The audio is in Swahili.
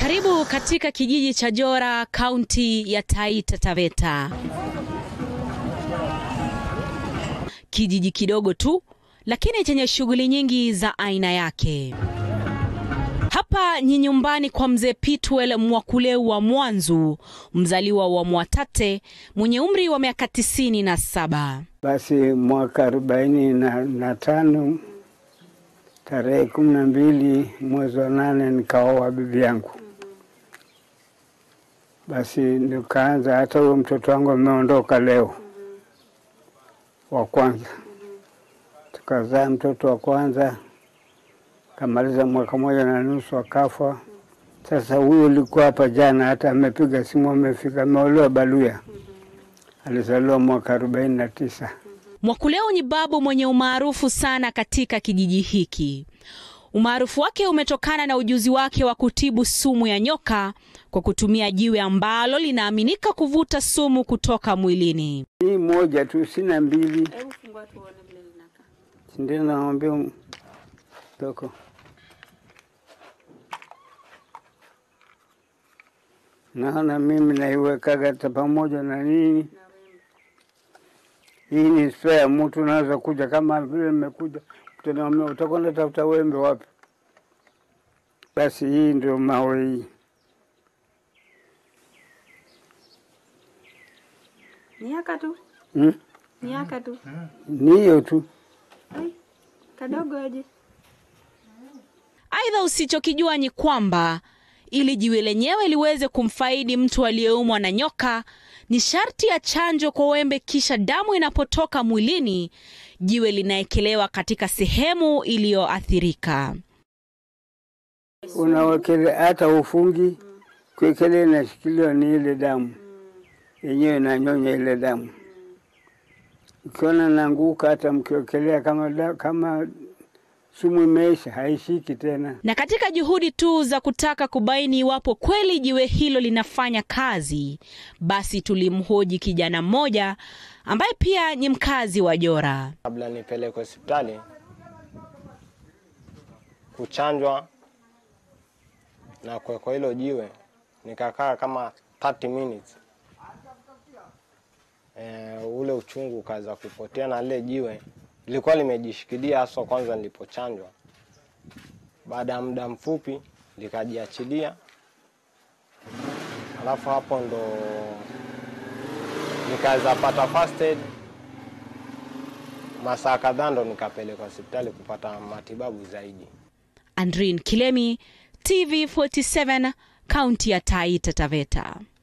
Karibu katika kijiji cha Jora, kaunti ya Taita Taveta. Kijiji kidogo tu, lakini chenye shughuli nyingi za aina yake. Hapa ni nyumbani kwa mzee Pitwel Mwakuleu wa Mwanzu, mzaliwa wa Mwatate mwenye umri wa miaka tisini na saba. Basi mwaka arobaini na, na tano tarehe kumi na mbili mwezi wa nane nikaoa bibi yangu. Basi nikaanza, hata huyo mtoto wangu ameondoka leo wa kwanza, tukazaa mtoto wa kwanza kamaliza mwaka moja na nusu akafa. Sasa huyo ulikuwa hapa jana, hata amepiga simu, amefika, ameolewa Baluya, alizaliwa mwaka arobaini na tisa. Mwakuleu ni babu mwenye umaarufu sana katika kijiji hiki. Umaarufu wake umetokana na ujuzi wake wa kutibu sumu ya nyoka kwa kutumia jiwe ambalo linaaminika kuvuta sumu kutoka mwilini. Hii moja tu, sina mbili. Ndio naambia toko naona mimi naiwekaga hata pamoja na nini. Hii ni spare, mtu unaweza kuja kama vile nimekuja, utaniambia utakwenda tafuta wembe wapi? Basi hii ndio mawe hii. Miaka tu, Hmm? miaka tu. Ni hiyo tu. Ai, kadogo aje. Aidha, usichokijua ni kwamba ili jiwe lenyewe liweze kumfaidi mtu aliyeumwa na nyoka ni sharti ya chanjo kwa wembe, kisha damu inapotoka mwilini, jiwe linaekelewa katika sehemu iliyoathirika. Unawekele hata ufungi kuekelea, inashikiliwa ni ile damu yenyewe, inanyonya ile damu. Ukiona naanguka, hata mkiwekelea kama, da- kama sumu imeisha, haishiki tena. Na katika juhudi tu za kutaka kubaini iwapo kweli jiwe hilo linafanya kazi, basi tulimhoji kijana mmoja ambaye pia ni mkazi wa Jora. kabla nipelekwe hospitali kuchanjwa na kuwekwa hilo jiwe, nikakaa kama 30 minutes. E, ule uchungu ukaanza kupotea na lile jiwe lilikuwa limejishikilia haswa kwanza nilipochanjwa. Baada ya muda mfupi likajiachilia, alafu hapo ndo nikaweza pata first aid masaa kadhaa ndo nikapelekwa hospitali kupata matibabu zaidi. Andrin Kilemi, TV47, kaunti ya Taita Taveta.